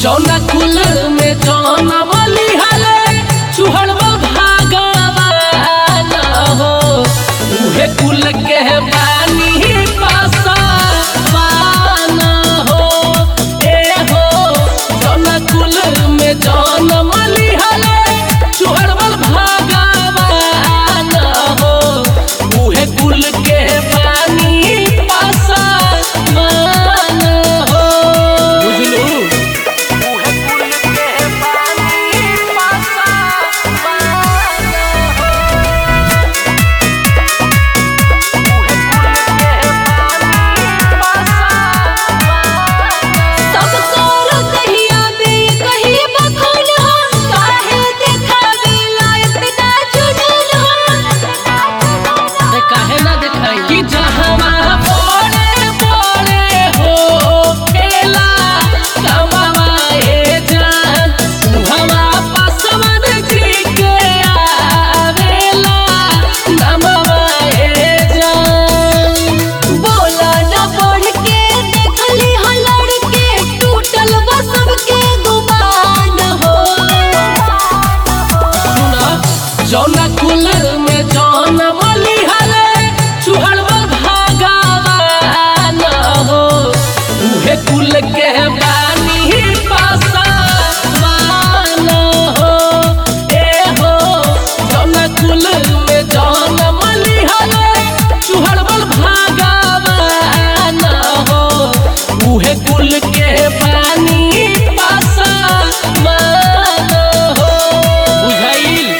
जौना कुल में जौना बली हले चुहड़वा भागवान हो उहे कुल के बानी पासवान हो ए हो जौना कुल में जौना बली हले चुहड़वा भागवान हो उहे कुल के बानी पासवान हो बुझलू सब करो दहिया में कही बखूल हो काहे देखावे लायक ना जुनून हो अरे काहे ना देखाई कि जहवा बड़े बड़े हो खेला कमाए जान उहवा पासवन जी के आवेला नमवाए जान बोला न बढ़ के देखली हो लड़के टूटल बा सबके गुमान हो सुना जौना कुल में जौन मली हले चुहड़वा भागवान हो उहे कुल के बानी पासवान हो ए हो जौना कुल में जौन मली हले चुहड़वा भागवान हो उहे कुल के बानी पासवान हो बुझाइल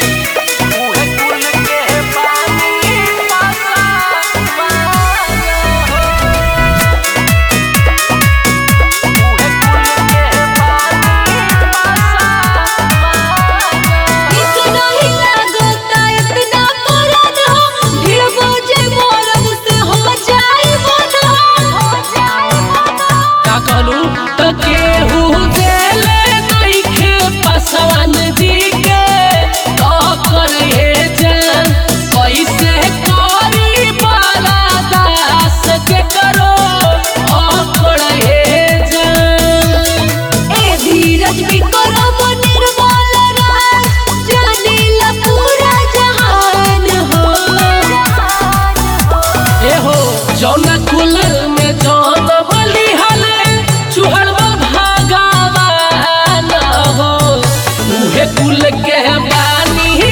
इतना ही लागता इतना पुरान हो भीड़ बोझे मोरब से हो जाए मन हो जाए मन का कहलू त केहू देले नइखे पासवान जी के तो करे जान कैसे करी बाला दास के करो ओकरे जान ए धीरज भी करो वो निर्मल राज जानीला पूरा जहान हो ए हो जौना कुल में जौन बली हले चुहड़वा भागवान हो उहे कुल के बानी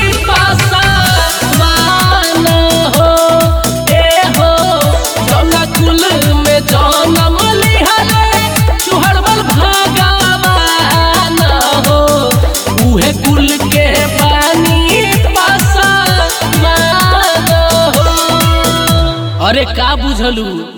पासवान हो ए हो जौना कुल में जौन बली हले चुहड़वा भागवान हो उहे कुल के बानी पासवान हो अरे का बुझलू